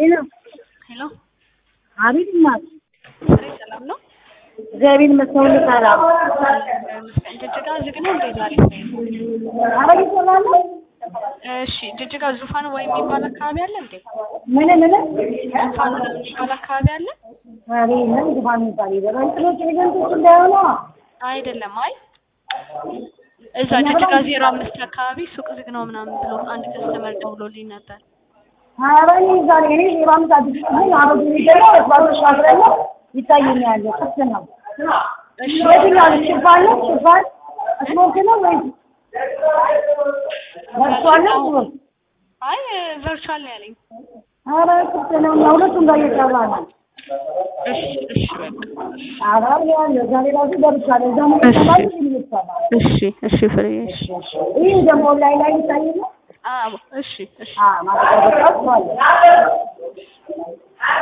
ሄሎ ሄሎ አቤት እናት ፍሬ ሰላም ነው? እግዚአብሔር ይመስገን ሰላም መስቀል ጅጅጋ ዝግ ነው እንዴ ዛሬ? ኧረ ይሰራል እሺ ጅጅጋ ዙፋን ወይ የሚባል አካባቢ አለ እንዴ? ምን ምን ዙፋን ነው የሚባል አካባቢ አለ? አቤት ምን ዙፋን የሚባል ይበላል እንትኖች ኤጀንቶች እንዳይሆኑ አይደለም። አይ እዛ ጅጅጋ ዜሮ አምስት አካባቢ ሱቅ ዝግ ነው ምናምን ብሎ አንድ ከስተመር ደውሎልኝ ነበር። ኧረ እኔ ዛሬ እኔ ዜሮ አምስት አዲስ ነኝ አሮጌ ሚገባ ባሶች ማስረለ ይታየኛል ክፍት ነው እሺ የትኛው ነው ሽፋን ነው ሽፋን ስፖርት ነው ወይ ለብሷል ነው ስፖርት አይ ቨርቹዋል ነው ያለኝ። ኧረ ክፍት ነው እና ሁለቱም ጋር እየሰራ ነው እሺ እሺ በቃ ኧረ ያለው ዛሬ ራሱ ደርሻለሁ እዛ ምን ይሰራል ምን ይሰራል እሺ እሺ ፍሬ እሺ ይህ ደግሞ ላይ ላይ ይታይ ነው አዎ እሺ እሺ አ ማለት ነው